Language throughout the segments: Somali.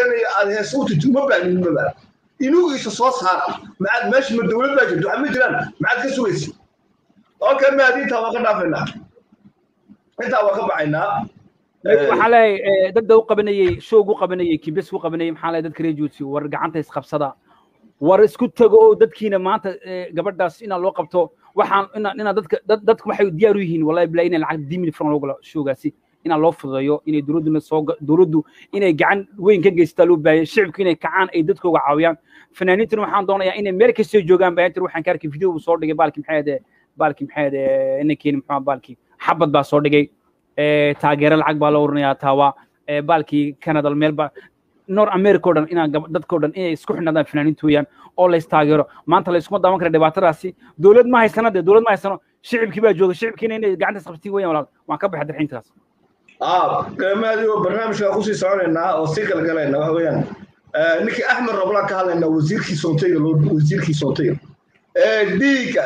aad hees u titi uma baahnimaba inugiisa soo saara maxaad meesha ma dowlad baa jirto waxa ma jiraan maxaad ka sugaysa okay maadi intaa waa ka dhaafaynaa intaa waa ka baxaynaa waxaa leeyahay dadda u qabanayey shoog u qabanayey kibes u qabanayey maxaa leeyahay dadka reer juutsi war gacanta isqabsada war isku tago oo dadkiina maanta gabadhaas inaa loo qabto waxaan inaa inaa dadka dadka waxay diyaar u yihiin wallahi bilaa inay lacag dii milyan loo galo shoogaasi inaa loo fududeeyo inay dowladduna soo dowladdu inay gacan weyn ka geystaa loo baahaya shicibku inay kacaan ay dadkooga caawiyaan fanaaniintuna waxaan doonayaa inay meel kastoo joogaan baayantir waxaan ka arkay video buu soo dhigay baalki maxay ahde baalki maxay ahde inankeeni muxuu baalki xabad baa soo dhigay taageero lacag baa loo oranayaa taawa baalkii canada meel baa nor america o dhan inaa dadkao dhan inay isku xidhnaadaan fanaaniinta weeyaan oo lays taageero maanta layskuma daawan kara dhibaatadaasi dowlad ma haysana dee dowlad ma haysano shicibkii baa jooga shicibkiina inay gacanta isqabtiin weeyaan walaal waan ka baxay darxiintaas maadi barnaamijka kusii soconaynaa oo sii kala galayna waxa weeyaan ninkii axmed roblaan ka hadlaynaa wasiirkii soontayga wasiirkii soontayga dhiigga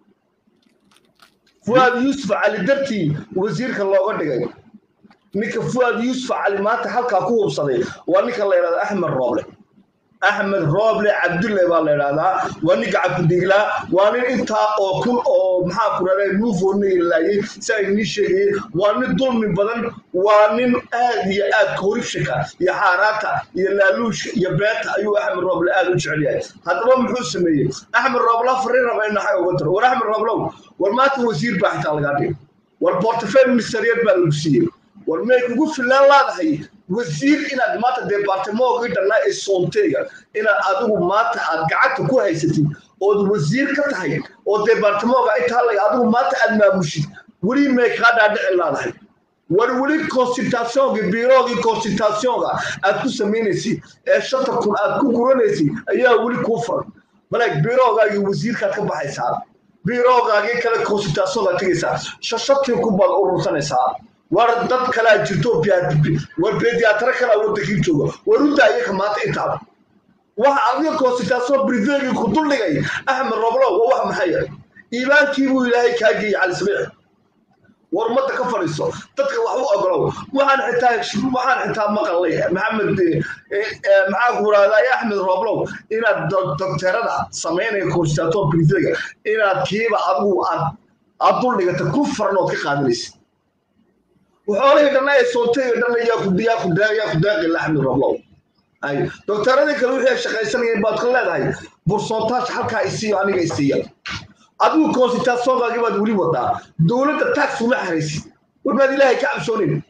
fuaad yuusuf cali dartii wasiirka looga dhigay ninka fuaad yuusuf cali maanta halkaa ku hubsaday waa ninka la yidhahda axmed rooble axmed rooble cabdulle baa la yidhahdaa waa nin gacankudiglaa waa nin intaa oo kun oo maxaa ku dhahda nuufooni laayay si ay nii sheegayeen waa nin dulmi badan waa nin aad iyo aad koribshika iyo xaaraanta iyo laaluushka iyo beenta ayuu axmed rooble aad u jecel yahay haddaba muxuu sameeyey axmed rooble fariin raba in naxay uga tiro war axmed rooblow war maanta wasiir baa xitaa lagaa dhigay war portofel ministeriyad baa lagu siiyey war may kugu filaan laadahay wasiir inaad maanta debartamoogii dhannaa ee soonteyga inaad adigu maanta aad gacanta ku haysatid ood wasiir ka tahay oo debartamooga intaa lay adigu maanta aad maamushid weli may kaa dhaadhici laadahay war weli consultationka biroogii consultationka aad ku samaynaysid ee shanta kun aad ku guranaysid ayaa weli kuu furan malag biroogaagii wasiirkaad ka baxaysaa biroogaagii kale consultationkaad tegaysaa shashatii kun baad urursanaysaa war dad kalaa jirto war bediatara kalaa wadankii jooga war u daayaka maanta intaaba waxa adiga consultation brivegi ku duldhigay axmed roblo waa wax maxaya iimaankii buu ilaahay kaa geeyey cali sabiix war ummadda ka fadhiiso dadka wax u ogolow waxaan xitaa waxaan xitaa maqalay maxamed maxaa ku raahdaa axmed roblow inaad dokteerada samaynaya consultation brivega inaad kiiba adigu aad aad duldhigata ku faran ood ka qaadanaysa وحوله دنا يسوتي دنا ياكل ياكل ياكل داقي اللحم الربلو اي دكتوردي كل وحي شقيسنين باد خليداي بورسونتاج halka isiyo aniga isiyo adigu consultation-gaagi baad weli wadaa dowladda tax uma xaraysid warbaad ilaahay ka cabsoonin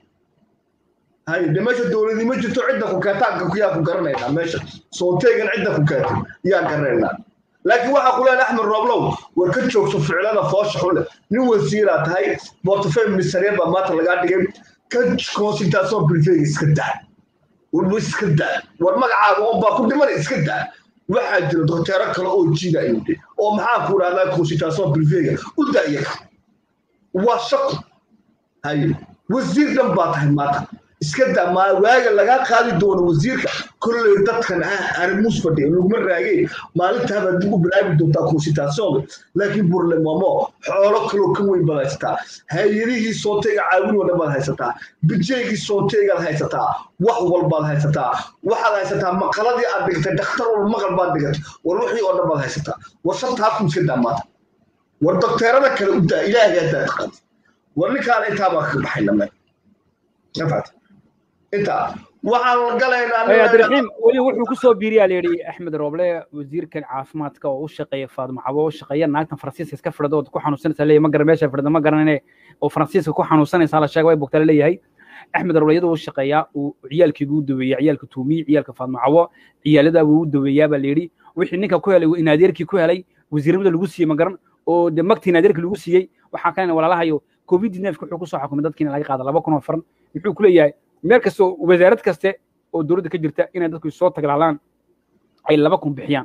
hay de meesha dowladii ma jirto cidda ku keetaanka ku yaa ku garanaynaa meesha soonteegan cidda ku keetay yaan garanaynaa laakiin waxaa ku leeyahay axmed rooblow war ka joogto ficilada foosha xule nin wasiiraa tahay portofel ministerial baa maanta lagaa dhigay ka consultation privega iska daa warba iska daa war magacaaga un baa ku dhiman iska daa waxaa jira dokteero kale oo jiida imde oo maxaa ku rahdaa consultation privega u daayaka waa shaqo haye wasiir dhan baa tahay maanta iska daa maa waaga lagaa qaadi doono wasiirka kolley dadkan arrimuus fadhiya laguma raageen maalintaaba dib u bilaabi doontaa consultationka laakiin burlemamo xoolo kaloo ka weyn baad haysataa hay-adihii sooteyga caawin oo dhan baad haysataa bijeygii sooteygaad haysataa wax walbaad haysataa waxaad haysataa maqaladii aad dhigtay dhakhtar walba maqal baad dhigatay war wixii oo dhan baad haysataa war shantaakun iska daa maanta war dokteerada kale u daa ilaahay haddaad taqaantid war ninkaan intaabaa ka baxayna me nafacta intaa waxaan galaynaa cabdiraxiim weli wuxuu ku soo biiriyaa la yidhi axmed rooble wasiirkan caafimaadka oo u shaqeeya faadmo cabo oo shaqeeya naagtan faransiiska iska fidhada oo ku xanuunsanaysa leeyahay ma garan meesha fidhada ma garanane oo faransiiska ku xanuunsanaysa la sheega way bogtaa la leeyahay axmed rooble iyadoo u shaqeeyaa uu ciyaalkiigu u daweeyaa ciyaalka tuumiyi ciyaalka faadmo cabo ciyaaladaa buu u daweeyaa baa la yidhi wixii ninka ku helay inaadeerkii ku helay wasiirnimada lagu siiyey ma garan oo de magtii inaadeerkii lagu siiyey waxaa kalena walaalahayo covid neefka wuxuu kusoo xukumay dadkiina laga qaada laba kun oo faran muxuu ku leeyahay meel kastoo wasaarad kaste oo dowladda ka jirta inay dadku soo taglaalaan ay laba kun bixiyaan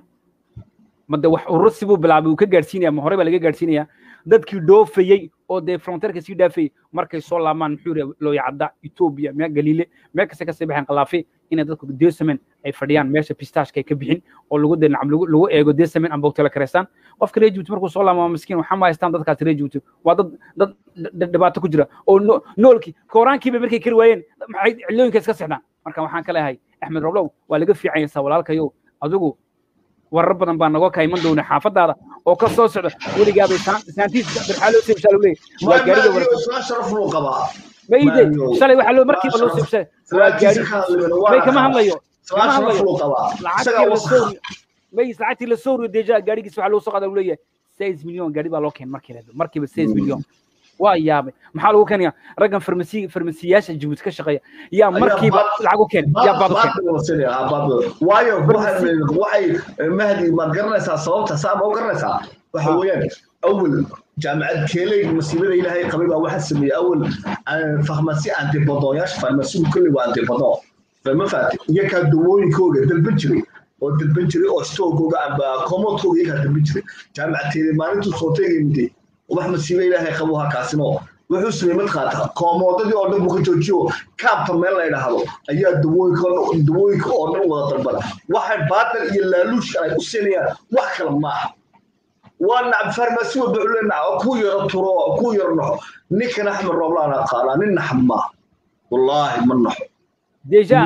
made wax urur sibuu bilaabay uu ka gaadhsiinaya ma hore baa laga gaadhsiinaya dadkii dhoofayey oo dee fronteerka sii dhaafayey markay soo laamaan muxuu yidhi looyacadda etoobiya meel galiile meel kasta kasii baxeen qalaafe inay dadku desamen ay fadhiyaan meesha pistashka ay ka bixin oo lagu dee nacam lagu eego desamen amba tala kareystaan qofka reer jibuuti markuu soo laamo miskiin waxaa ma haystaan dadkaas reer jibuuti waa dad dad dhibaato ku jira oo noolkii kooraankiiba markay kari waayeen maxay cilooyinka iska sexdaan marka waxaan ka leeyahay axmed roblow waa laga fiicanyaysaa walaalkayo adigu warar badan baa nagoo ka iman doona xaafadaada oo ka soo socda weligaabay saantiis birxaaloo seebshaa lagu leeyahay waa gaariga warasaan sharaf luu qabaa mayde shalay waxaa loo markiiba loo seebshay waa gaari may kama hadlayo kama hadlayo lacagtii la soo may lacagtii la soo deja gaarigiisa waxaa loo soo qaada leeyahay seis milyon gaari baa loo keen markii markiiba seis milyon waa yaabay maxaa lagu keenaya raggan farmasi farmasiyaasha jabuuti ka shaqeeya yaa markiiba lacag u keen yaa baad u keen waayo waxay mahdi maad garanaysaa sababta saa ma u garanaysaa waxa weeyaan awal jaamacad keeley masiibada ilaahay qabay baa waxaa sameeyey awal farmasi antibodooyaasha farmasigu kolley waa antibodoo ma faati iyakaa dawooyinkooga dalban jiray oo dalban jiray oo stoogooga amba komoodkooga iyakaa dalban jiray jaamacateeda maalintuu soo teegay miday wax masiibo ilaahay qabo halkaasino wuxuu sameeyey mid qaata koomoodadii oo dhan buu ka joojiyo kaabta meel la yidhaahdo ayaa dawooyinka dawooyinka oo dhan wada dalbada waxay baatal iyo laaluushka ay u siinayaan wax kale maaha waa nacab farmasi walba wuxuu leenaca ku yaro turo ku yaro naxo ninkan axmed rooblaan aqaanaa nin naxab maaha wallaahi ma naxo deja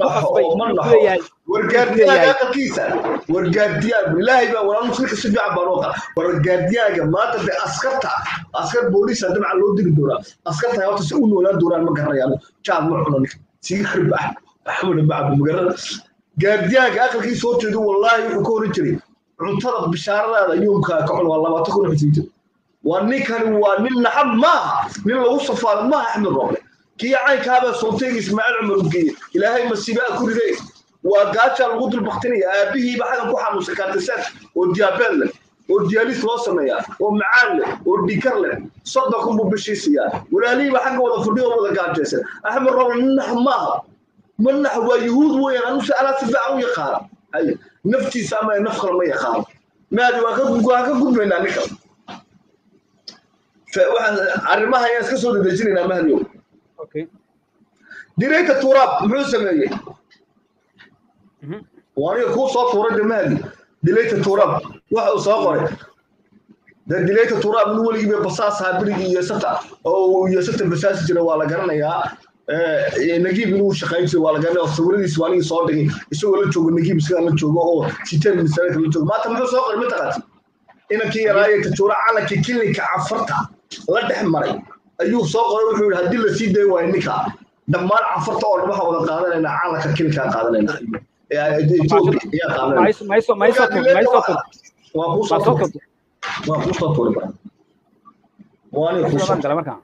wargaardiyaaga aqalkiisa wargaardiyaaga ilaahay baa walaa muslimka si fiican baan oqa wargaardiyaaga maanta de askarta askar booliisa dabca loo diri doonaa askarta horta si u noolaan doonaan ma garanayaan jaad ma cuno ninka sigaar bax axmed bacbu magarada gaardiyaaga aqalkiisa soo jeedo wallaahi wuxuu ka horan jiray cuntada bishaaradaada yoomkaa ka cun waa labaatan kun xisiin jir waa ninkani waa nin naxab maaha nin lagu safaado maaha axmed rooble kii caynkaabaa soonteega ismaaciil cumar u geeyey ilaahay masiibaa ku riday waa gaajaa lagu dulbaktinaya aabihiiba xagan ku xanuunsan kaartisaan oo diyaabeed leh oo diyaalis loo sameeyaa oo macaan leh oo dhikar leh soddon kun buu bishiisiyaa walaalihiiba xagga wada fadhiyo wada gaajaysan axmed roble nax maaha ma nax waa yuhuud weeyaan anuse alaa si fiican u yaqaana hay naftiisa ama naf kale ma yaqaano maadi waan ka gudbaynaa ninka arrimaha ayaan iska soo dedejinaynaa mahdiyow dirayta turaab muxuu sameeyey waaniga kuu soo tuuray de mahdi dilayta turaab waxa uu soo qoray de dilayta turaab nin weligiiba basaas ahaa birigii yesata oo yesata basaasi jira waa la garanayaa nagiib inuu shaqayn jiray waa la garanaya oo sawiradiis waa anigii soo dhigay isagoo la joogo nagiib isagaa la joogo oo siteen misaanka la joogo maanta muxuu soo qoray ma taqaati inankii yaraaye tajuura calankii kilinka cafarta la dhex maray ayuu soo qoray wuxuu yidhi haddii lasii dayn waayo ninka dhammaan cafarta oo dhan waxaa wada qaadanayna calanka kilinkaa qaadanayna waa kusoo tuuri bara waaniga kusoo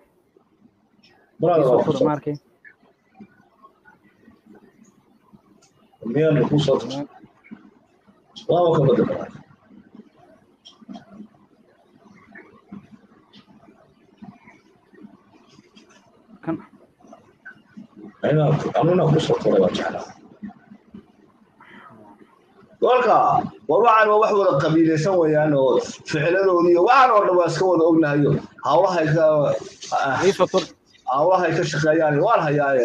miyanu kusoo tuuri waaba ka bada bara anuna kusoo tuuray waa jeclaa kolka war waxaan waa wax wada qabiilaysan weeyaan oo ficiladoodi iyo waxaan oo dhan waa iska wada ognahayo hawlahay ka hawlahay ka shaqeeyaan waan hayaaye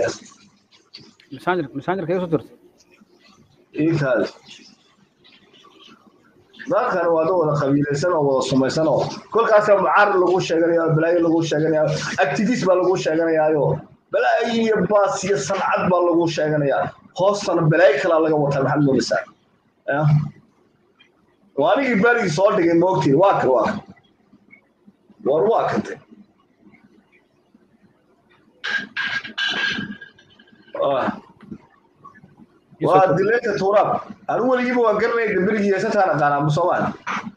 iikaas dadkan waa dad wada qabiilaysan oo wada sumaysan oo kolkaasaa mucaarad lagu sheeganaya balaayo lagu sheeganaya activist baa lagu sheeganayaayo balaayo iyo baas iyo sancad baa lagu sheeganayaa hoostana balaayo kalaa laga wataa maxaad moodaysaa waa anigii baligii soo dhigay moogtiin waa kan waa kan war waa kante waa dileynta tuuraab anu weligiiba waan garanaya dambirigii yeesataan aqaanaa ma soomaali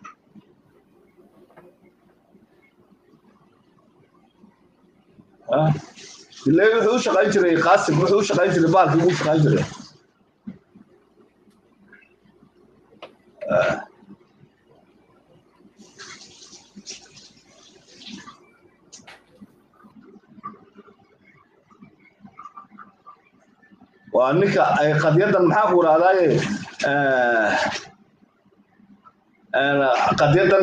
dileyn wuxuu u shaqayn jiray qaasim wuxuu u shaqayn jiray baalkii ugu shaqayn jiray waa ninka ay qadyadan maxaa ku idhahdaaye qadyadan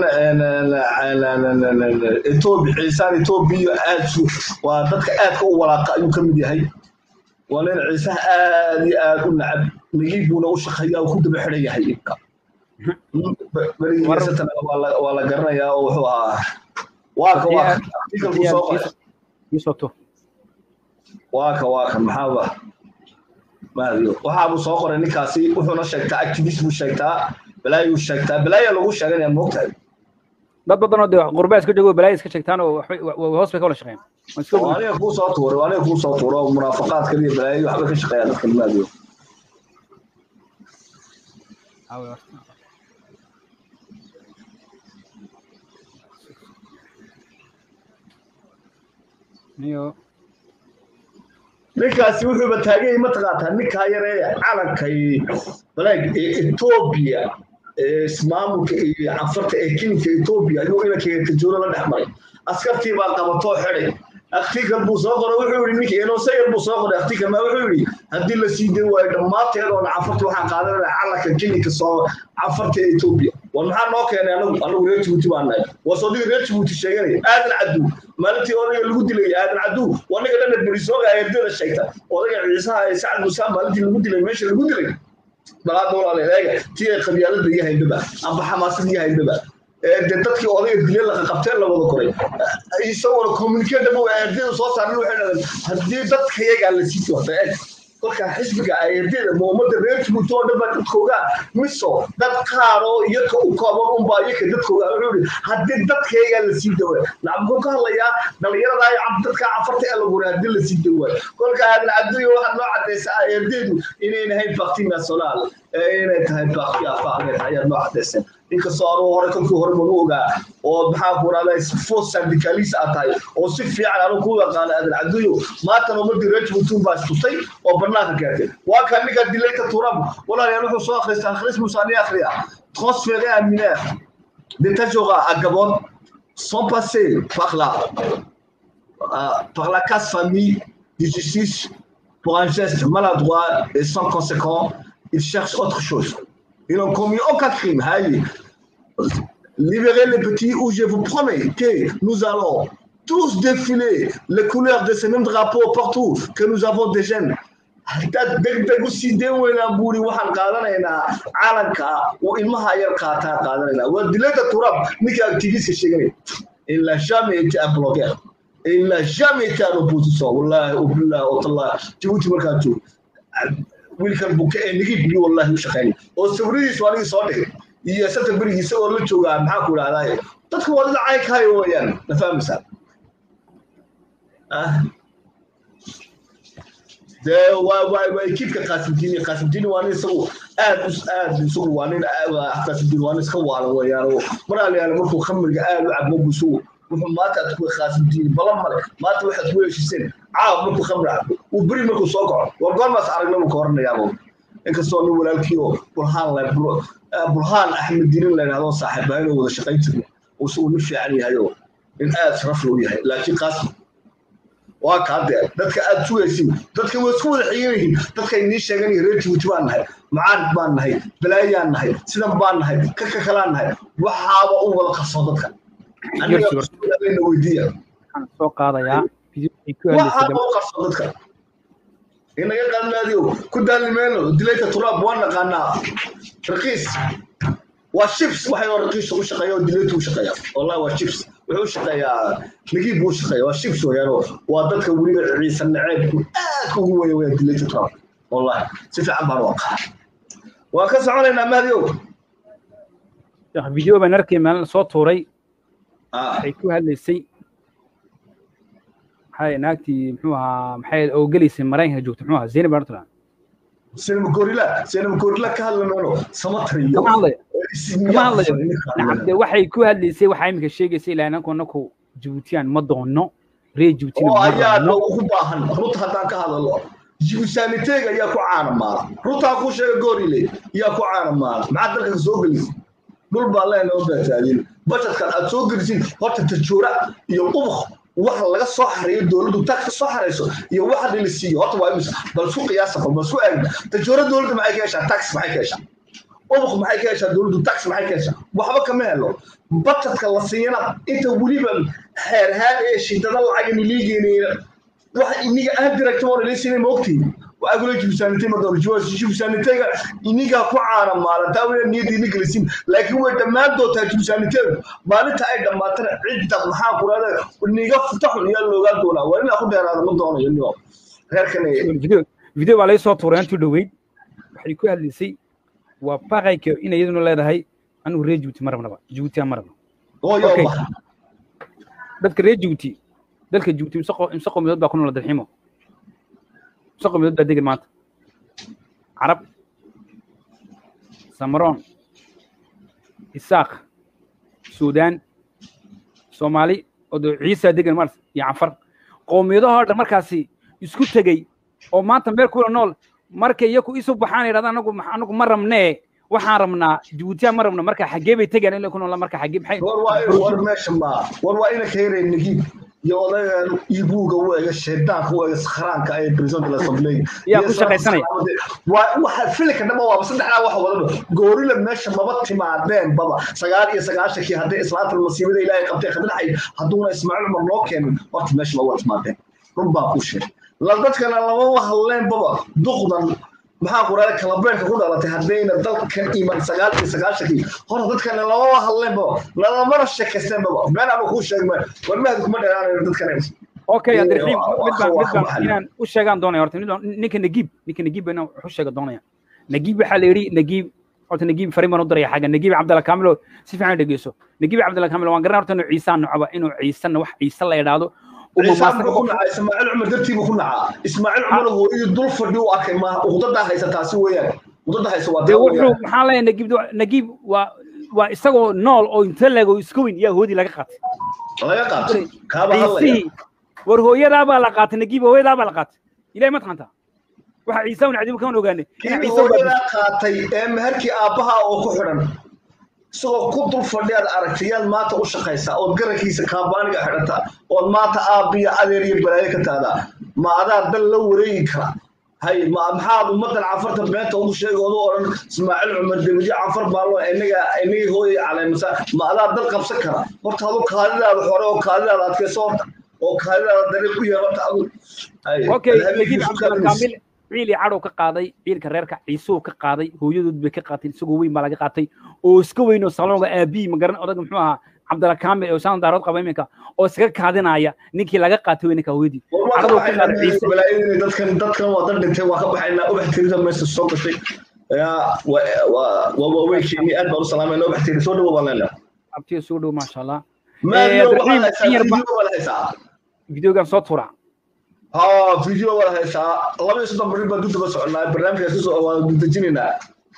etoobi ciisaan etoobiya aad waa dadka aadka u walaaqa ayuu ka mid yahay waa nin ciisaha aad iyo aad u nacab nagiib buuna u shaqeeyaa oo ku daba xidhan yahay ibka berigiisatana waa la garanayaa oo wuxuu ahaa waaka waa artikalku soo qoray waaka waa kan maxaaba maadiyo waxaabuu soo qoray ninkaasi wuxuuna sheegtaa activist buu sheegtaa balaayuu sheegtaa balaaya lagu sheeganaya moogtahay dad badan oo dee qurbaa iska joogo balaaya iska sheegtaan oo waxbay hoos bay ka wada shaqeeyaan Waa iska oo aniga kuu soo tuuray aniga kuu soo tuuro oo munaafaqaadkan iyo balaayadii waxba ka shaqeeya dadkan maadiyo niyo ninkaasi wuxuuba taaganyay mataqaataa ninkaa yaree calankay balaag ee etoobiya ee ismaamulka iyo cafarta ee kilinka etoobiya ayuu inankeega tajooro la dhex maray askartii baa qabatoo xeday aktikal buu soo qoray wuxuu yidhi ninka enosayar buu soo qoray aktikal ma wuxuu yidhi haddii la sii day waayo dhammaanteed oona cafarta waxaan qaadanaya calanka kilinka soo cafarta ee etoobiya war maxaa noo keenay anagu anagu reer jibuuti baan nahay waa soodiga reer jibuuti sheeganaya aadan caddu maalintii odayga lagu dilay aadan caddu waa ninka dhanad marisooga eerdada sheegta odayga ciisaha ee sacad musaa maalintii lagu dilay meesha lagu dilay balaad walaal eega tii ay qabyaalada iyo haydaba amba xamaasada iyo haydaba de dadkii odayga dilay la qabteen la wada koray isagoo communicate buu eerdada soo saaray waxay dhahdeen haddii dadkayagaa la sii wata eeg kolkaa xisbiga eerdada muumada reer jibuuti oo dhan baa dadkooga miso dad qaar oo iyaka u kooban unbaa iyaka dadkooga wuxuu yidhi haddii dadkayagaa la sii dawa lacag muxuu ka hadlayaa dhalinyarada iyo dadka cafarta ee lagu haddii la sii dawa kolkaa aadan cabduyo waxaad noo cadaysaa eerdadu inay nahayn bakti national inay tahay bakti afaaqeed ayaad noo cadayseen inkastoo anuu hore kolkii hore magu ogaa oo maxaa ku rahdaa fos syndicalis aad tahay oo si fiican anu ku yaqaana aadan cabduyo maantana umadii reer jibuuti baa istutay oo banaanka gaartay waa kan ninka dilayta turam walaalayaal wuxuu soo akhrista akhris musaani akhriya transféré à mineur de Tajora à Gabon sont passés par la euh, par la casse famille de justice pour un geste maladroit et sans conséquent ils cherchent autre chose ils n'ont commis aucun crime Haï. libérez les petits ou je vous promets que nous allons tous défiler les couleurs de ce même drapeau partout que nous avons des jeunes degdegu sidee weynaan buuri waxaan qaadanaynaa calanka uu ilmaha yar qaataa qaadanaynaa waa dilada turab ninka activistka sheeganaya il n'a jamais été un blogueur il n'a jamais été un opposition wallahi ubillah watallahi jabuuti markaa joogo wiilkan buke ee nigib iyo wallahi u shaqeynay oo sawiradiisu anigii soo dhigay iyo sata berigiisa oo la joogaa maxaa ku idhahdaa dadka waa dad caynkaayo weeyaan ma fahmaysaa dee waa waa waa ekiibka qaasimdiini qaasimdiini waa nin isagu aad aad isagu waa nin qaasimdiini waa nin iska waalan weeyaan oo mar alayaala markuu khamriga aad u cabo buu isagu wuxuu maanta aad ku qaasimdiini balan male maanta waxaad ku heshiseen caab markuu khamri cabo uu beri markuu soo kaco war goormaas aragna buu ka horanayaabo inkastoo nin walaalkii oo burhaan la burhaan axmed diinin la yidhahdo saaxiibahayn oo wada shaqayn jirna uu isagu nin fiican yahay oo nin aad sharaf loo yahay laakiin qaasim waa kaa dee dadka aad sugaysiin dadka way isku wada xigan yihiin dadkay nii sheegan yihiin reer jibuuti baan nahay macaarid baan nahay balaayaan nahay sidan baan nahay kaka kalaan nahay waxaaba u wada qabsoo dadka anigana weydiiya soo qaadayaa waxaaba u qabsoo dadka inaga qaadnaadiyo ku daalnimeeno dilayta turaab waan naqaanaa raqiis waa shibs waxay oo raqiis ugu shaqeeya oo dilayta u shaqeeya wallahi waa shibs wuxuu u shaqeeyaa nigiib buu shaqeeya waa shibs weeyaano waa dadka weliba ciise naceebku aad ugu weya weya dilayta turaab wallahi si fiican baan u aqaa waan ka soconaynaa mahdiyow video baan arkay maalin soo tuuray ah waxay ku hadlaysay maxay naagtii muxuu ahaa maxay oo gelaysay maraykanka joogta muxuu ahaa zaynab bartran sinema gorila sinema gorila ka hadlamayno samatariyo kama hadlayo kama hadlayo nacabde waxay ku hadlaysay waxaa iminka sheegaysay ilaa ananku anaku jibuutiyaan ma doono reer jibuutina oo ma ayaa doono ugu baahan runta haddaan ka hadalo jibusaaniteega ayaa ku caana maala runtaa ku sheega gorile yaa ku caana maala maxaad dalka ka soo gelisa dhul baa leen oo baataadin bajetkan aad soo gelisid horta tajoora iyo ubuk waxa laga soo xareeyo dowladdu tax ka soo xareyso iyo waxa dhili siiyo horta waa imisa bal isku qiyaasa bal isku eegna tajoora dowladda maxay ka heshaa tax maxay ka heshaa ubuk maxay ka heshaa dowladdu tax maxay ka heshaa waxba kama helo bajetka la siiyana inta weliba xeerhaan ee shidada lacag miliigeynayna waxa iniga aan director oo leesinay moogtii waa gula jibsaanitay ma doono jiwas jibsaanitayga iniga ku caana maalinta wada niyad ini gelisin laakiin way dhammaan doontaa jibsaanitayga maalinta ay dhammaatana cidda maxaa ku raada niga futaxun yaa loogaan doonaa waa inaa ku dheeraada ma doonayo niyo reerkan video video baa laga soo tuuray intuu dhoweyd waxay ku hadlaysay waa baaqayka in iyaduna leedahay anigu reer jibuuti ma rabnaba jibuuti aan ma rabno hooyo Okay. baxa dadka reer jibuuti dalka jibuuti imse qo- imse qowmiyadood baa ku nool dalxiimo imse qowmiyadood baa degan maanta carab samaroon isaaq suudaan soomaali oo dee ciisa degan mars iyo canfar qowmiyadahoo dhan markaasi isku tegey oo maanta meel kula nool markay iyaku isu baxaan yidhahda anagu ma- anagu ma rabnee waxaan rabnaa jibuutiya ma rabno marka xaggee bay tegayaan ila ku noolaa marka xaggee maxay war waa in war meesha ma war waa ina ka yaray nagib iyo odagan ibuuga u ega shaydaanka u ega sakhraanka ee president la sablay Yaa ku shaqaysanaya. waa waxa filika dhama waa saddexdaa wax wadaba goorila meesha maba timaadeen baba sagaal iyo sagaashankii hadday islaanta masiibada ilaahay qabtay khadlaxay hadduuna ismaaciil umar noo keenin horta meesha ma waa timaadeen run baa ku sheegay la dadkana lama hadleen baba duqdan maxaa quraada kalabeerka ku dhalatay haddayna dalkan iman sagaal iyo sagaashankii hore dadkana lamama hadleen baba lalamana sheekaysteen baba been ama kuu sheegma war mahdi kuma dheeraanayo dadkan okay Iyo, abdiraxiim waa- mid waa- baan waa mid baan maxal. inaan u sheegaan doonaya horta mid baan ninka nagiib ninka nagiib baan inaan wax u sheega doonaya nagiib waxaa la yidhi nagiib horta nagiib fariin baan u diraya xagga nagiib cabdalla kaamilo si fiican u dhegeyso nagiib cabdalla kaamilo waan garanay horta inuu ciisaan nocaba inuu ciisana wax ciise la idhaahdo uma ciisaan maasaka buu ku nacaa ismaaciil cumar dartiibuu ku nacaa ismaaciil cumar hooyadii dul fadhi u arkay maaha uqdadaa haysa taasi weeyaan uqdada haysa waa dee taa wuxuu weeyaan maxaa leeyahay nagiib nagiib waa waa isagoo nool oo inta leeg oo iska weyn yaa hoodii laga qaatay laga qaatay kaaba hadlaya ciisihii war hooyadaa baa la qaatay nagiib hooyadaa baa la qaatay ilahay ma taqaantaa waxa ciise un cadibu kaman ogaane in kii ciise u hooyadaa qaatay ee meherkii aabbaha oo ku xidhan isagoo ku dul fadhiyaad aragtayaad maanta u shaqaysaa ood garankiisa kaabaaniga xidhata ood maanta aabbiyo adeer iyo balaayo ka taadaa ma adaa dal la wareegi kara hay ma maxaad ummadan cafarta beenta ugu sheegoodu odhan ismaaciil cumar debijo cafar baalo inaga inagii hooyay caleymasa ma adaa dal qabsan kara horta adu kaadidaada hore oo kaadidaada adkayso horta oo kaadidaada dariiq u yeelata adu Hay, okay habeenkii nagiib isu cabdalla kaadinaysa. kaamil ciil iyo cadhow ka qaaday ciilka reerka ciisuu ka qaaday hooyadood bay ka qaatay isagoo weyn baa laga qaatay oo iska weyn oo salonga aabii ma garan odag muxuu ahaa cabdalla kaamil oo saan daarood qaba iminka oo iskaga kaadinaya ninkii laga qaatay weynka hooyadii cadhow ka qaaday ciise balaayadii dadkan dadkan waa dad dhintay waa ka baxaynaa ubax tirida meesha soo gashay yaa waa waa waaweynkeeni aad baan u salaamayna ubax tiri soo dhawo baan leenahay abtiyo soo dhow maasha allah maadiyo Abdiraxiim, waxaad haysaa in yar ba- video baad haysaa videogan soo tuura haa video baad haysaa laba iyo soddon bari baan dib daba soconaa barnaamijkaas kusoo waa dejinaynaa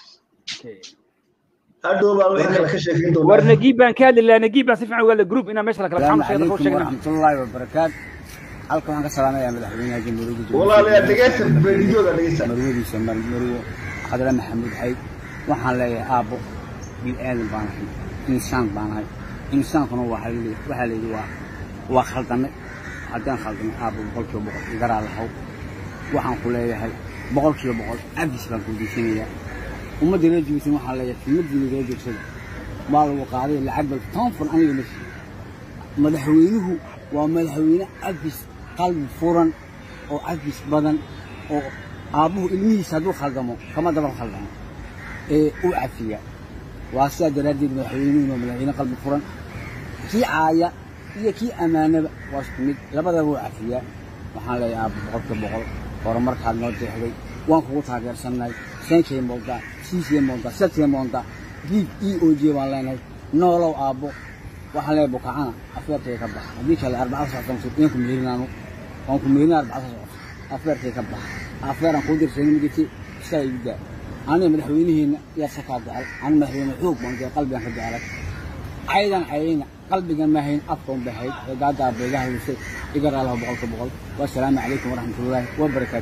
hadhow baan wixii kale ka sheekeyn doonaa war nagiib baan ka hadli lahaa nagiib baan si fiican uga hadla group inaan meesha la kala السلام faxano sheegna عليكم kuu sheegna ورحمة الله وبركاته halkan waxaan ka salaamayaa madaxweynaha jamhuuriyadda Jabuuti. walaalayaa dhegeysta videoga dhegeysta marwadiisa mar- marwo xadra maxamuud xayd waxaan leeyahay aabbo bil aadan baan ahay insaan baan ahay insaankuna waxaa la leeyahay- waxaa la yidhi waa waa khaldame haddaan khaldame aabbo boqolkiiba boqol igaraa lahaw waxaan ku leeyahay boqolkiiba boqol abis baan ku diisanayaa ummadda reer jibuutin waxaan leeyahay filmadiina reer jirsada waa lagu qaaday lacag bal toban fun aniga ma siiyo madaxweynuhu waa madaxweyne abis qalbi furan oo abis badan oo aabbuhu ilmihiisa hadduu khaldamo kama daba khaldamo ee u cafiya waa sidaa daraaddeed madaxweynuhuna waa madaxweyne qalbi furan kii caaya iyo kii ammaanaba waa isku mid labadaba waa cafiyaa waxaan leeyahay aabbo boqolkiiba boqol horumarkaad noo deexday waan kugu taageersannahay senkay moontaa siisay moontaa sadkay moontaa giib e o j baan leenahay noolow aabbo waxaan leeyahay bukacana afeertay ka bax haddii kale arbacada socota inaan ku meerinaano waan ku meerina arbacada socota afeertay ka bax afeeraan kuu dirsayn ma jirti isaa igu daa aniga madaxweynaheenna yaa sakaa jecel ani madaxweyne xoog baan jecel qalbigaan ka jecelay caydan cayayna qalbigan ma hayn afkan bahayd ee gaadaa beegaha wisay iga raalaha boqolka boqol wasalaamu calaykum waraxmatullaahi wabarakaatu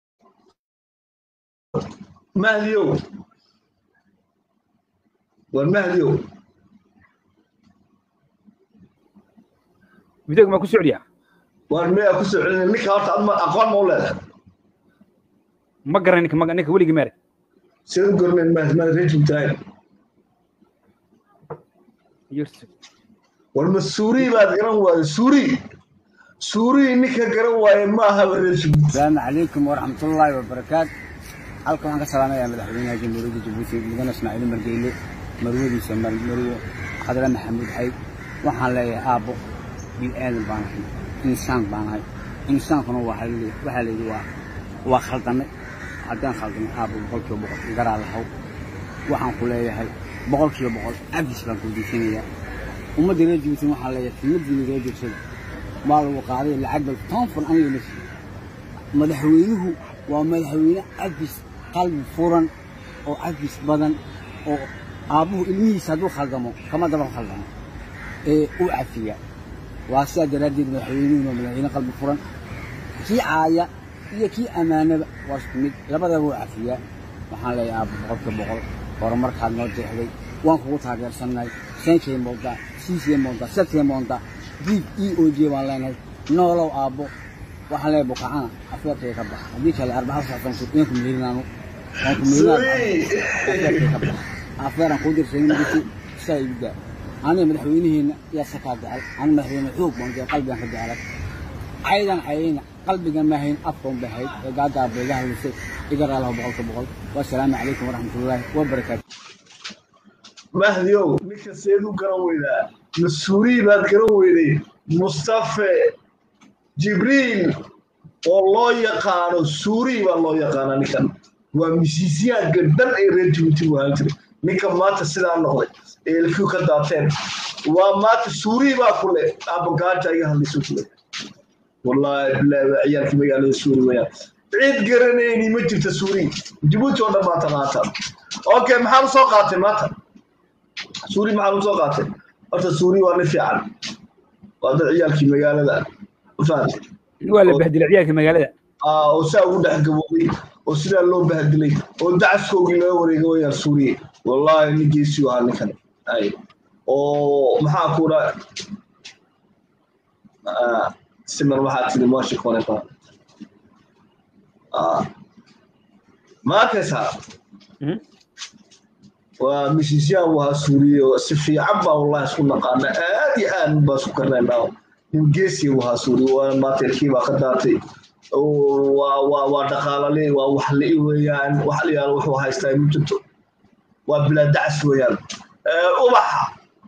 mahdiyow war mahdiyow videoga maa ku socdiyaa war miyaa ku soo celinay ninka horta adma aqoon ma u leedahay ma garan ninka ma- ninka weligii meere sida u gornayn mahdi mahdi reer jubtaay Yusuf. war ma suuri baad garan waaye suuri suuri ninka garan waaye ma aha reer jubut asalaamu calaykum waraxmatullaahi wabarakaatu halkan waxaan ka salaamayaa madaxweynaha jamhuuriyadda jabuuti mudane ismaaciil margeyle marwadiisa mar- marwo xadra maxamuud xayd waxaan leeyahay aabbo bil aadan baan ahay insaan baan ahay insaankuna waxaa la leeyahay- waxaa la yidhi waa waa khaldame haddaan khaldamay aabbo boqolkiiba boqol garaa lahaw waxaan ku leeyahay boqolkiiba boqol cabdis baan kudiisanayaa ummadda reer jibuutin waxaan leeyahay kelmadiina reer joogsada maa lagu qaaday lacag bal toban fun aniga ma siiyo madaxweynuhu waa madaxweyne cabdis qalbi furan oo cabdis badan oo aabbuhu ilmihiisa hadduu khaldamo kama daba khaldamo ee u cafiya waa sidaa daraaddeed madaxweynuhuna waa madaxweyne qalbi furan kii caaya iyo kii ammaanaba waa isku mid labadaba waa cafiyaa waxaan leeyahay aabbo boqolkiiba boqol horumarkaad noo jeexday waan kugu taageersannahay senkay moontaa siisay moontaa sadkay moontaa diib e o j baan leenahay noolow aabbo waxaan leeyahay bukacana afeerkay ka bax haddii kale arbaca saxsan ku inaan ku meherinaanu waan ku meherinaafeerkay ka bax afeeran kuu dirsayn jirti saa igu daa aniga madaxweyneheenna yaa sakaa jecel aniga madaxweyne xoog baan jecel qalbigan ka jecelay caydan cayayna qalbigan ma hayn afkan ba hayd ee gaadaa beega hadlisay iga raalaho boqolka boqol wasalaamu calaykum waraxmatullaahi wabarakaatu mahdiyow ninka seed u garan weydaa mas-uuliyi baad garan weyday mustafe jibriil oo loo yaqaano suuriyi baa loo yaqaana ninkan waa misiisiyaanka dhan ee reer jibuuti buu ahaan jiray ninka maanta sidaa noqday ee elkiu ka daateen waa maanta suuriyi baa ku leh abagaaja iga hadlayso ku leh wallaahi bilaahi waa ciyaalkii magaalada suuri weyaan cid garanayni ma jirta suuriyi jibuuti oo dhan maanta maanta okay maxaan usoo qaatay maanta suuri maxaan usoo qaatay horta suuri waa nin fiican waa dad ciyaalkii magaalada fahamtay waa la bahdilay ciyaalka magaalada oo saa ugu dhex gaboobay oo sidaa loo bahdilay oo dacaskoogii laga wareega wayaan suuriye wallaahi nin geesiu ahaa ninkan ay oo maxaa kuura siman waxaa tiri moshi konefa ma arkaysaa waa misisiyan waa suuriye si fiican baa wallahi isku naqaana aad iyo aad baa isku karnaynaa nin geesiya wahaa suuriye waa maateerkii baa ka daatay waa dhaqaalale waa waxli weeyaan waxliyaal wuxuu haystaa ma jirto waa bilaadacas weeyaan ubaxa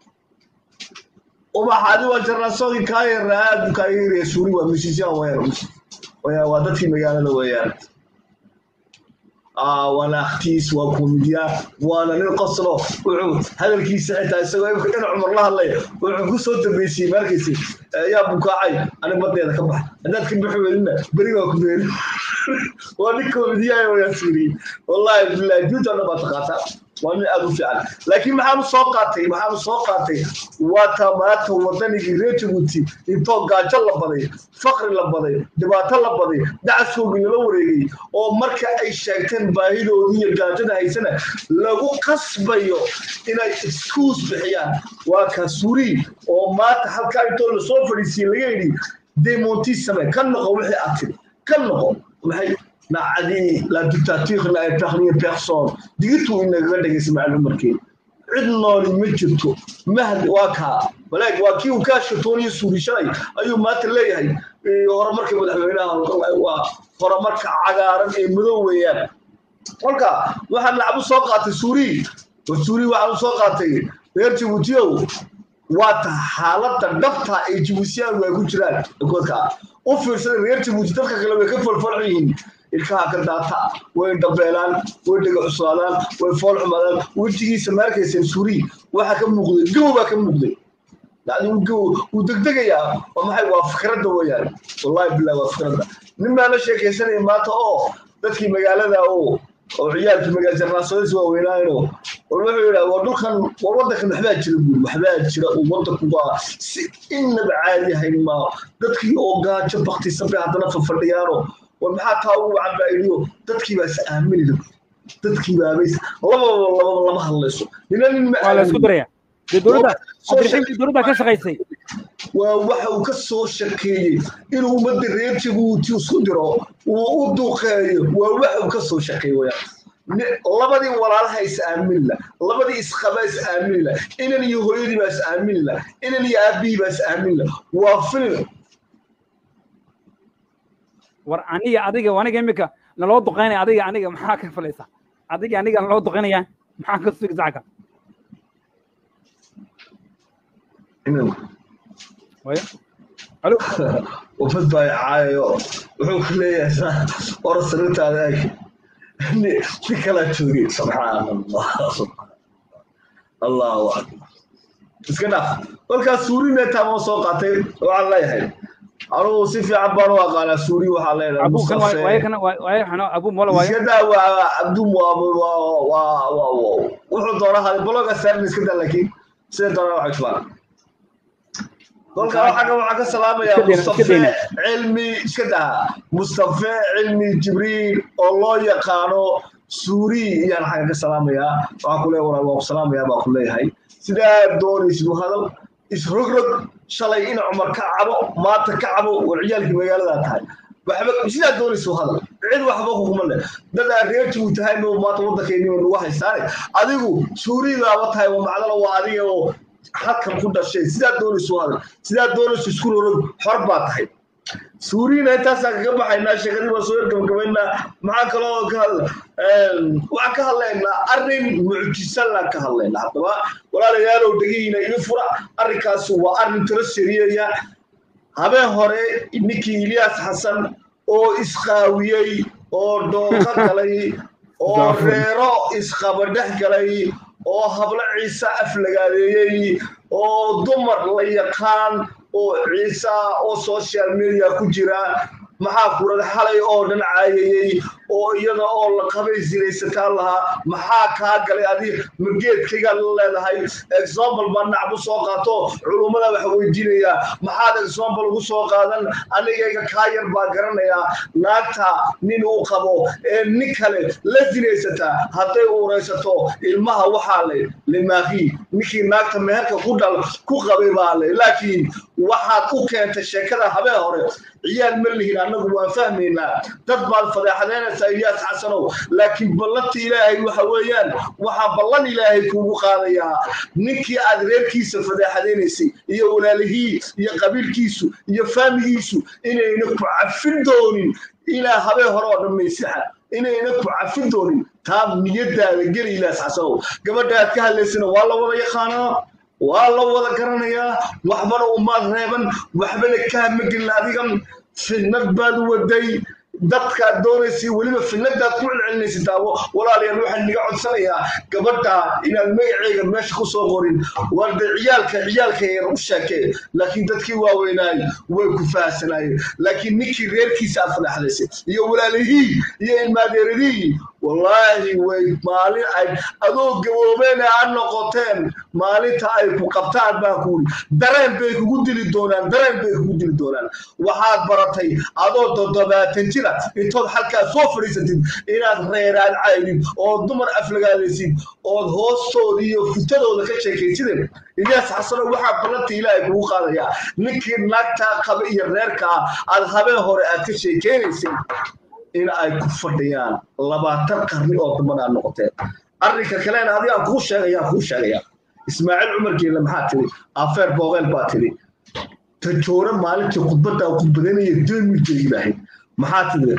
ubaxa adi waa jarnaasoogi kaa yara aad kaaga yaraya suuri waa misisiyan weeyaan waa dadkii magaalada weeyaan waana akhtiis waa komidiya waana nin qoslo wuxuu hadalkiisa xitaa isagoo imka in cumar la hadlaya wuxuu ku soo dambeysiyey markaysi yaa bukaacay anig badeeda ka bax haddaad ka bixi weydina beri waa ku beeri waa nin komidiyaaya wayaa suuriye wallahi bilahi juutana baa taqaataa waa nin aad u fiican laakiin maxaanu soo qaatay maxaanu soo qaatay waa tamaata wadanigii reer jabuuti intoo gaajo la baday fakri la baday dhibaato la baday dacaskoogii lala wareegay oo marka ay sheegteen baahidoodii iyo gaajada haysana lagu qasbayo inay iskuus bixiyaan waa kaa suuriyi oo maanta halkaa intoo lasoo fadhiisiye laga yidhi demonti same ka noqo wixii aad tiri ka noqo maxay nacadii la dictature la épargne personne digituu inagaga dhegaysa macalin umarkeed cid nooli ma jirto mahdi waa kaa walaag waa kii uu kaa shatooniyo suurishalay ayuu maanta leeyahay horumarka madaxweynaha waa horumarka cagaaran ee madow weeyaan kolka waxaan lacag u soo qaatay suuriyi suuriyi waxaan u soo qaatay reer jabuutiyow waa ta xaaladda dhabta ee jibuutiyaanku ay ku jiraan koodka u fiirsada reer jabuuti dadka kale way ka falfalxun yihiin ilkaha ka daata way dhabeelaan way dhega cuslaadaan way fool xumaadaan wejigiisa maarkayseen suuriyi waxaa ka muuqday gow baa ka muuqday yani gow wuu degdegayaa waa maxay waa fikradda weeyaan wallahi billahi waa fikradda nin baa la sheekaysanaya maanta oo dadkii magaalada oo oo ciyaalkii magaala jarnaasoodas waaweynaayo war wuxuu yidhaa war dhulkan war waddankan waxbaa jira buuri waxbaa jira uu waddanku waa si innaba caadi ahayn maa dadkii oo gaajo baktisan bay haddana fafadhiyaano war maxaa taa ugu wacan baa idhiyo dadkii baa is aamini la dadkii baabays lababa lababa lama hadlayso nina nin ma waa la isku daraya dee dowladda cabdiraxiim dowladda ka shaqaysay waa waxa uu ka soo shakeeyey inuu ummadda reer jabuuti isku diro uu u duqeeyo waa waxa uu ka soo shakeeyey wayaan labadii walaalaha is aaminla labadii isqaba is aaminla inan iyo hooyadii baa is aaminla inan iyo aabihii baa is aaminla waa filim war aniga adiga aniga imika naloo duqaynaya adiga aniga maxaa ka falaysa adiga aniga naloo duqaynaya maxaa ka sugi sacka waya alo wafad baa caayayo wuxuu ku leeyahay ora sariirtaada eg si kalaa joogay subxaan allah allahu akbar iska dhaaf kolkaas suuri meetaa moo soo qaatay waxaan leeyahay anugu si fiican baan u aqaanaa suuri waxaa leedahay abu kan waaye kan waaye xano abu mola waaye iska daa waa abdum waa wuxuu doonaa hada baloga saarin iska daa laakiin sida doonaa waxa jubaan kolka waxaa waxaa ka salaamayaa mustafe cilmi iska daha mustafe cilmi jibriil oo loo yaqaano suuri iyaan xagga ka salaamayaa waxaa ku leeyahay waa ku salaamayaa baa ku leeyahay sidaa doonaysid u hadal isrogrog shalay in cumar ka cabo maanta ka cabo war ciyaalkii magaaladaa tahay waxba sidaa doonaysa u hadal cid waxba kuguma leh dad aan reertigu tahay ma maanta waddankeennima nagu haystaane adigu suuridaaba tahay waa macdala waa adiga oo halkan ku dhashay sidaa doonaysa u hadal sidaa doonaysa isku rorog xor baa tahay suuriina intaasaan kaga baxaynaa sheekadii baan soo ergabagabaynaa maxaa kaloo ka hadla waxaan ka hadlaynaa arrin mucjisalaan ka hadlaynaa haddaba walaalayaalow dhegihiina ii fura arrinkaasi waa arrin tiro seriyaya habeen hore ninkii ilyaas xasan oo isqaawiyey oo dooqa galay oo reero isqaba dhex galay oo hablo ciise aflagaadeeyey oo dumar la yaqaan oo ciise oo social media ku jira maxaa kurada xalay oo dhan caayayey oo iyada oo la qabay sinaysataan lahaa maxaa kaa galay adi mageedkaygaa la leedahay example baa nacbu soo qaato culummada waxa weydiinayaa maxaad example ugu soo qaadan anigayga kaa yar baa garanayaa naagta nin uu qabo ee nin kale la sinaysataa hadday uuraysato ilmaha waxaa le limaaqii ninkii naagta meherka ku dhal ku qabay baa le laakiin waxaad u keentay sheekada habeen hore ciyaal ma lihin annagu waan fahmaynaa dad baad fadeexadeynaysaa ilyaas xasanow laakiin ballanta ilaahay waxa weeyaan waxaa ballan ilaahay kuugu qaadayaa ninkii aad reerkiisa fadeexadeynaysay iyo walaalihii iyo qabiilkiisu iyo faamigiisu inayna ku cafin doonin ilaa habeen hore oo dhammaysaxa inayna ku cafin doonin taa niyadaada geli ilyaas xasanow gabadha aad ka hadlaysana waa la wada yaqaanaa waa la wada garanayaa waxbana umaad reeban waxbana kaama gelin adigan fidnad baad waday dadkaad doonaysay weliba fidnadaad ku celcelinaysa daawo walaalayaal waxaan niga codsanayaa gabadha inaad magaceega meesha ku soo qorin warde ciyaalka ciyaalka yar u sheekee laakiin dadkii waaweynaay way ku fahasanaayeen laakiin ninkii reerkiisa aad fadhaxdaysay iyo walaalihii iyo ilmaadeeradihii wallaahi way maalin ay adoo gaboobeena aad noqoteen maalinta ay ku qabtaan baa kuuri dareen bay kugu dili doonaan dareen bay kugu dili doonaan waxaad baratay adoo toddobaatan jira intood halkaa soo fadhiisatid inaad reeraad caydid oo dumar aflagaalaysid ood hoostooda iyo futadooda ka sheekaysideen ilyaas xasano waxaa ballanta ilaahay kugu qaadayaa ninkii naagtaa qaba iyo reerkaa aad habeen hore aad ka sheekeynaysay in ay ku fadhiyaan labaatan qarni oo damban aad noqoteen arrinka kalena adigaan kuu sheegayaan kuu sheegaya ismaaciil cumar geelle maxaa tiri afeer boogeel baa tiri tajoore maalintii khudbadda khudbadanaya demilkeegi lahayd maxaa tiri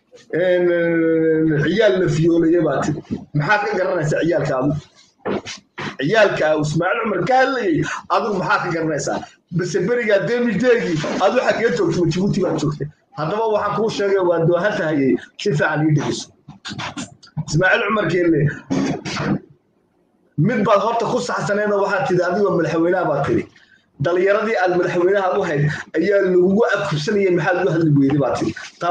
ciyaal la fiyoolaya baa tiri maxaa ka garanaysaa ciyaalkaadu ciyaalka ismaaciil cumar ka hadlayay adigu maxaa ka garanaysaa base berigaa demilkeegii adu xaggee joogtay ma jibuuti baad joogtay haddaba waxaan kuu sheegay waa doohantahayay si fiican ii dhegeyso ismaaciil cumar geelle mid baad horta ku saxsaneeda waxaad tidi adigoo madaxweynaha baad tiri dhalinyaradii aad madaxweynaha u hayd ayaa lagugu abkursanayay maxaad ugu hadli weyday baad tiri taa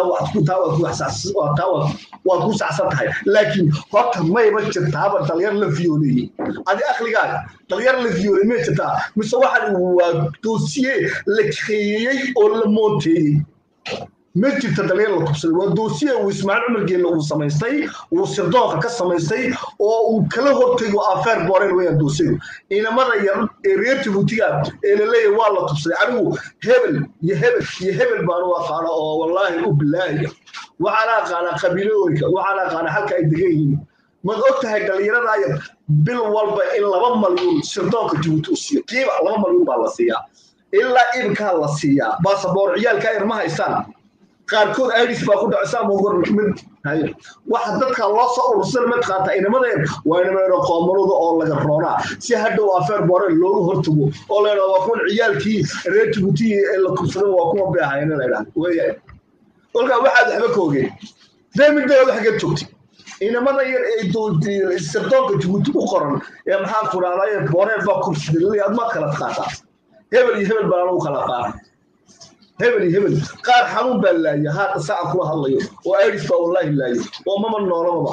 waad ku saxsan tahay laakiin horta mayba jirtaaba dhalinyar la fiyooleeyey adi akligaaga dhalinyar la fiyooley may jirtaa mise waxaan waa doosiye la keeyey oo la moonteeyey ma jirta dalyar la kubsaday waa doosiye uu ismaaciil cumar geelle uu samaystay uu sirdoonka ka samaystay oo uu kala hortago afeer booreen weyaan doosiyadu inamada yar ee reer jabuutiga ee laleeyahay waa la tubsaday anigu hebel iyo hebel iyo hebel baan u aqaana oo wallaahi u bilaahiya waxaan aqaanaa qabiilooyinka waxaan aqaanaa halka ay degan yihiin maad og tahay dhalinyarada yar bil walba in laba malyuun sirdoonka jabuuti u siiyo kiiba laba malyuun baa la siiyaa ilaa ibkaa la siiyaa baasaboor ciyaalka yar ma haystaan qaarkood iris baa ku dhacaysa ama mid hayo waxa dadka loo soo urursan mid qaata inamadeen waa inameeno qoomaluda oo laga roonaa si hadhow afeer boore loogu hortago oo la yidhahdo waa kuwan ciyaalkii reer jabuuti ee la kubsaday waa kuwa beehayna la yidhahdo weeyaan kolkaa waxaad waxba ka ogeen deemigdeeda xageed joogtay inamada yar ee sirdoonka jabuuti u qoran ee maxaan ku dhahdaa booreel baa kursidalay aad ma kala qaataa hebel iyo hebel baan anugu kala qaata hebel iyo hebel qaar xanuun baa laaya haata saacan kula hadlayo oo airis baa wallaahi laayo oo mama noolamaba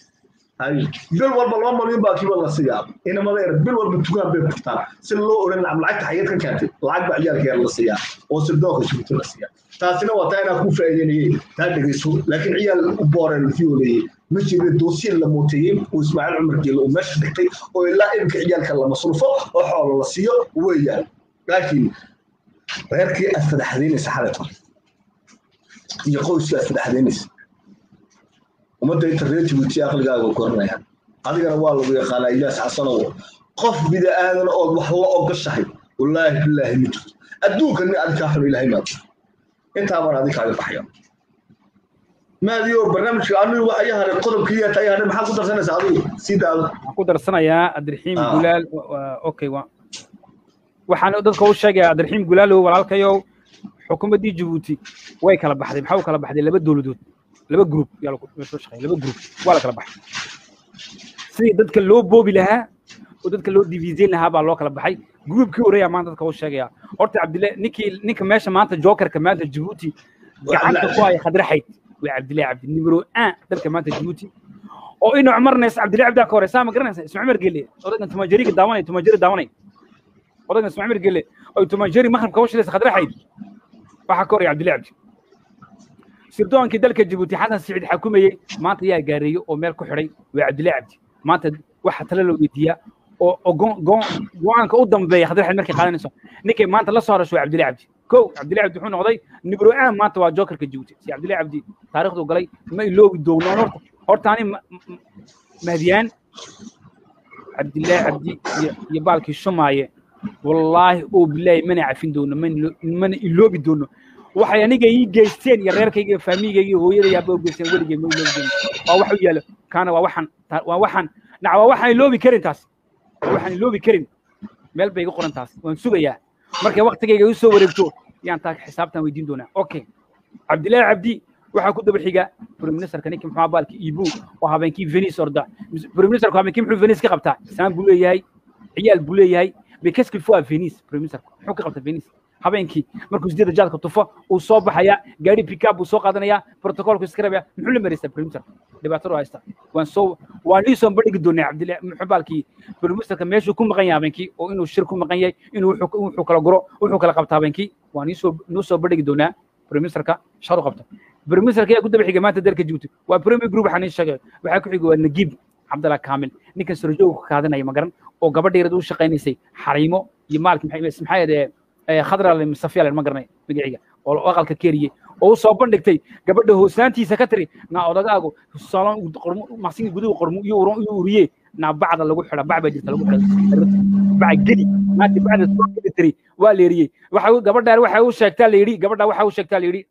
bil walba laba malyan baa kiiba la siiyaa inamada yar bil walba tugaan bay furtaan si loo oran lacagta xageed ka keentay lacag baa ciyaalka yar la siiyaa oo sirdoonka jabuuti la siiyaa taasina waa taa inaa ku faa'iideynayay taa dhegeyso laakiin ciyaal u booreen fiyooleeyey ma jira doosiin la mooteeyey uu ismaaciil cumar geelo uu meesha dhigtay oo ilaa iminka ciyaalka la masruufo oo xoolo la siiyo weeyaan laakiin reerkii aad fadaxdaynaysa xalayto iyo qoyskii aad fadaxdaynaysa ummadda inta reer jabuuti aqligaaga koranaya adigana waa lagu yaqaanaa iyaas xasanow qof bida aadan ood wax la ogashahay wallaahi bilaahi ma jirto adduunka nin adi kaa xun ilaahay maad intaa baan adi kaaga baxaya maadiyo barnaamijka anigu waxa ii haray qodobkii yaa tahay haray maxaad ku darsanaysaa adigu sii daado waxaan ku darsanayaa abdiraxiim gulaal okay wa waxaan dadka u sheegayaa abdiraxiim gulaalow walaalkayow xukuumaddii jabuuti way kala baxday maxaa u kala baxday laba dowladood laba group yaa soo shaqeeya laba group waa la kala baxay sidii dadka loo boobi lahaa oo dadka loo diviisayn lahaa baa loo kala baxay groupkii horeeyaa maanta dadka u sheegaya horta cabdille ninkii ninka meesha maanta jokerka maanta jabuuti gacanta ku haya khadraxayd waa cabdille cabdi nimero an dalka maanta jabuuti oo ina cumarnays cabdille cabdi ka horeysaa ma garanaysa isma cumar gelle odaygan tumajariga daawanay tumajari daawanay odaygan isma cumar gelle oo tumajari maqribka u shilaysa khadraxayd waxaa ka horaya cabdille cabdi sirdoonkii dalka jabuuti xasan siciid xakumayey maanta yaa gaareeyey oo meel ku xidhay waa cabdille cabdi maanta waxa tale loo weydiiyaa oo go-aanka u dambeeya khadraxayd markay qaadanayso ninkay maanta la soo harasho waa cabdille cabdi kow cabdille cabdi wuxuu noqday nibro aan maanta waa jokerka jabuuti si cabdille cabdi taariikhdu galay ma iloobi doono horta horta ani mahdiyaan cabdille cabdi iyo baalkii shumaaye wallaahi oo bilaahi mana cafin doono mana iloobi doono waxay aniga ii geysteen iyo reerkayga iyo faamigayga iyo hooyadaya aba geysteen weligay ma iloobi doono waa wax u yaalo kaana waa waxaan waa waxaan nac waa waxaan iloobi karin taas waxaan iloobi karin meel bay iga qoran taas waan sugayaa markay waktigayga u soo wareegto yaan taa xisaabtan weydiin doonaa okay cabdillaahi cabdi waxaa ku daba xiga briministerka ninkii muxuu baalki ibu oo habeenkii venice orda briministerku habeenkii muxuu venice ka qabtaa isaan buu leeyahay ciyaal buu leeyahay bekaski fua venice briministerku muxuu ka qabtaa venice habeenkii markuu sideeda jaadka tufo uu soo baxaya gaari pickup buu soo qaadanaya protocolku iska rabaya muxuu la maraysaa briministerka dhibaatadu haysta waan soo waan ii soo bandhigi doonaa cabdillaahi muxuu baalkii briministerka meeshuu ku maqan yahay habeenkii oo inuu shir ku maqan yahay inuu wuxuu kala guro wuxuu kala qabta habeenkii waan iisoo nuu soo bandhigi doonaa briministerka sharu qabta briministerka ayaa ku daba xigay maanta dalka jabuuti waa premier group waxaan ii sheegay waxaa ku xigay waa nagiib cabdallah kaamil ninkan sarjooga ka qaadanaya magaran oo gabadha yarad u shaqaynaysay xariimo iyo maalki maxaa yadee khadra mustafiya ma garanay magaciga oo aqalka keeriyey oo u soo bandhigtay gabadha hoosaantiisa ka tiri naa odagaagu salon maqsinka guduhu qormu iyo uriye naa bacda lagu xidha bac baa jirta lagu xidha bac geli naati bacda soo geli tiri waa la eriyey waxa gabadhaan waxa u sheegtaa la yidhi gabadha waxa u sheegtaa la yidhi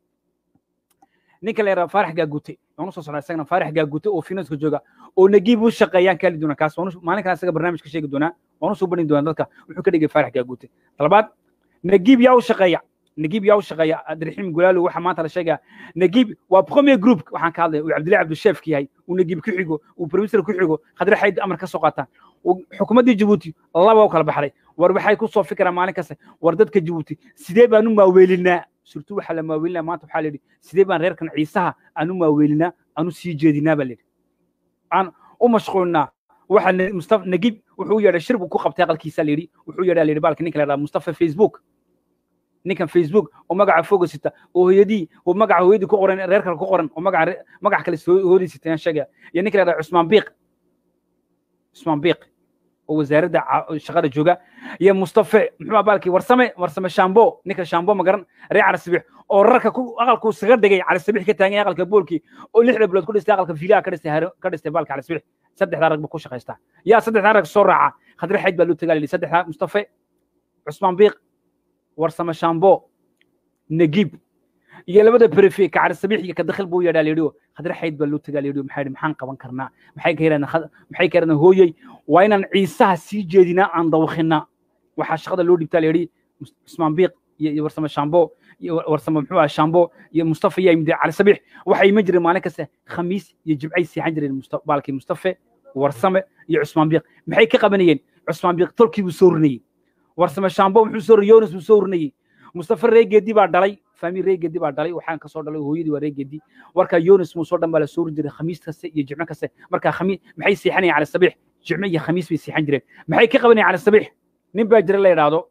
ninka la yidhaha faarax gaagute waan usoo socdaa isagana faarax gaagute oo finanska jooga oo nagiib u shaqeeyaan kaali doona kaas maalin kale isaga barnaamij ka sheegi doonaa waan usoo bandhigi doonaa dadka wuxuu ka dhigay faarax gaagute talabaad nagiib yaa u shaqeeya nagiib yaa u shaqeeya abdiraxiim gulaalo waxa maanta la sheegaya nagiib waa premier group waxaan ka hadlaya uu cabdillahi cabdisheefka yahay uu nagiib ku xigo uu premier ku xigo khadre xayd amar ka soo qaataan xukuumaddii jabuuti laba u kala baxday war waxay ku soo fikiraan maalin kasta war dadka jabuuti sidee baan u maaweelinaa surtu waxaa la maaweelinaa maanta waxaa la yidhi sidee baan reerkan ciisaha aan u maaweelinaa aan u sii jeedinaa baa la yidhi aan u mashquulnaa waxa mustafa nagiib wuxuu yeedhay shir buu ku qabtay aqalkiisa la yidhi wuxuu yeedhaa la yidhi baalka ninka la yidhaha mustafa facebook ninkan facebook oo magaca foga sita oo hooyadii oo magaca hooyadii ku qoran reer kale ku qoran oo magaca magac kale hooyadii sita yaan sheegaya iyo ninka la yidhaha cusmaan biiq cusmaan biiq oo wasaaradda shaqada jooga iyo mustafe muxuu baalkii warsame warsame shambo ninka shambo ma garan reer carsibix oo rarka ku aqalku isaga dhigay carsibix ka taagan aqalka boolkii oo lixda bilood ku dhistay aqalka fiilaha ka dhistay ka dhistay baalka carsibix saddexdaa rag buu ku shaqaystaa yaa saddexdaa rag soo raaca khadre xayd baa loo tagaa saddexdaa mustafe cusmaan biiq warsame shambo nagiib iyo labada prefe ka carsabix iyo ka dakhil buu yadhaa layidhi khadre xayd baa loo tagaa layidhi maxaa yidhi maxaan qaban karnaa maxay ka yidhahdeen maxay ka yidhahdeen hooyey waa inaan ciisaha sii jeedinaa aan dawakhinaa waxaa shaqada loo dhibtaa layidhi cusmaan biiq iyo iyo warsame shambo iyo warsame muxuu ahaa shambo iyo mustafa iyo imdi cali sabiix waxay iman jireen maalin kasta khamiis iyo jimcay seexan jireen Musta- baalkii mustafe warsame iyo cusmaan biiq maxay ka qabanayeen cusmaan biiq tolkii buu soo rinayey warsame shambo muxuu soo yonis buu soo rinayey mustafa reegeedi baa dhalay faami reegeedi baa dhalay waxaan kasoo dhalay hooyadii waa reegeedi marka yonis muu soo dhan baa la soo rin jiray khamiis kaste iyo jimco kaste marka khamiis maxay seexanayeen cali sabiix jimco iyo khamiis bay seexan jireen maxay ka qabanayeen cali sabiix nin baa jira la yidhaahdo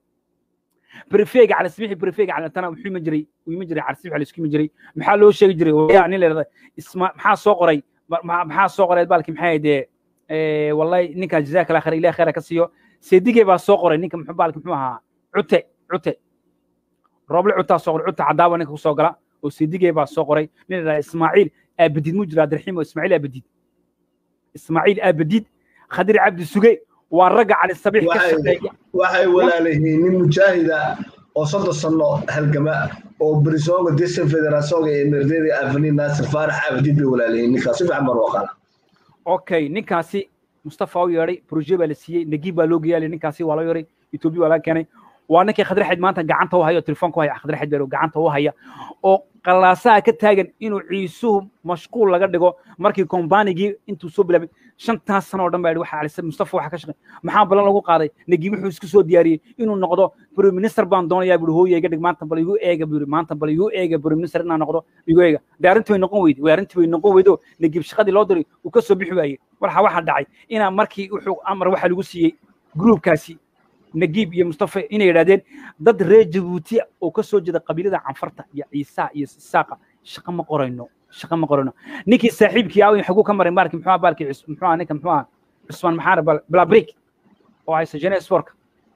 بريفيق على سميح بريفيق على تنا وحي مجري ويمجري على سميح على سكي مجري maxaa loo sheegi jiray yani leedahay isma maxaa soo qoray maxaa soo qoray baalkii maxay de ee wallahi ninka jazaaka allah khayr ilaahay khayr ka siiyo seedigay baa soo qoray ninka muxuu baalkii muxuu ahaa cute cute roble cuta soo qoray cuta cadaaba ninka ku soo gala oo seedigay baa soo qoray nin la ismaaciil abadid mu jira abdiraxiim oo ismaaciil abadid ismaaciil abadid khadir cabdi suge waa ragga cali sabiix ka Waxay- shaqeeya waxay walaalayihiin nin mujaahida oo soddon sano halgama oo barisoonga desan federaasonga ee merdeda afani naasir faarax abdiid bay walaalayihiin ninkaas si fiican baan u aqaana okay ninkaasi mustafa u yeedhay proje baa la siiyey nagiib baa loo geeyay ninkaasi waa loo yeedhay etoobiya waa laga keenay waa ninkii khadraxid maanta gacanta u haya oo telefoonka u haya khadraxid baa gacanta u haya oo qalaasaha ka taagan inuu ciisuhu mashquul laga dhigo markii kombaanigii intuu soo bilaabay shantaas sano oo dhan baa yidhi waxa alisa mustafa waxa ka shaqay maxaa balan lagu qaaday nagiib wuxuu isku soo diyaariyey inuu noqdo prime minister baan doonayaa buuri hooye iga dhig maanta bal igu eega buuri maanta bal igu eega prime minister inaan noqdo igu eega dee arrintii way noqon weyday way arrintii way noqon weydo nagiib shaqadii loo diray uu ka soo bixi waayey waxa waxa dhacay inaa markii wuxuu amar waxa lagu siiyey gruubkaasi nagiib iyo mustafa inay yidhahdeen dad reer jabuuti oo ka soo jeeda qabiilada canfarta iyo ciisaha iyo isaaqa shaqo ma qorayno shaqo ma qorayno ninkii saaxiibkii aawin xaguu ka maray maarkii muxuu ahaa baalkii cus- muxuu ahaa ninka muxuu ahaa cusmaan maxaar blabrik oo haysta jene sportka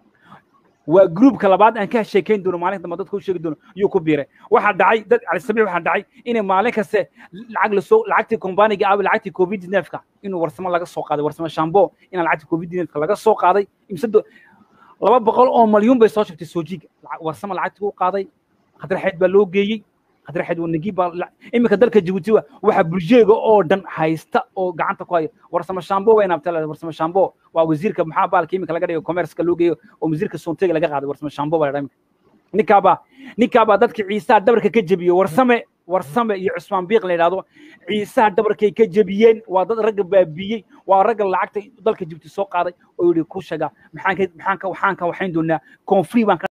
waa gruubka labaad aan ka sheekayn doono maalin dambe dadka u sheegi doono yuu ku biiray waxaa dhacay dad cali sabiix waxaa dhacay inay maalin kaste lacag lasoo lacagtii kombaaniga aawi lacagtii covid neefka inuu warsamo laga soo qaaday warsamo shambo inaa lacagtii covid neefka laga soo qaaday imse do- laba boqol oo malyuun bay soo sheegtay soojiga Lacag- warsamo lacagtii u qaaday khadraxeed baa loo geeyey khadraxeed waa nagiib baa la- iminka dalka jabuuti wa waxa bulsheega oo dhan haysta oo gacanta ku haya warsamo shambo waa inaabta warsamo shambo waa wasiirka maxaa baalka iminka laga dhigo commerceka loo geeyo oo wasiirka sontega laga qaaday warsamo shambo baa la dhaha iminka ninkaabaa ninkaabaa dadka ciisaha dhabarka ka jebiye warsame warsame iyo cusmaan biiq la yidhahdo ciisaha dhabarkay ka jebiyeen waa dad ragga baabiyey waa ragga lacagta dalka jibti soo qaaday oo yidhi ku shaga maxaan ka maxaan ka waxaan ka waxayn doonaa koonfuri baan ka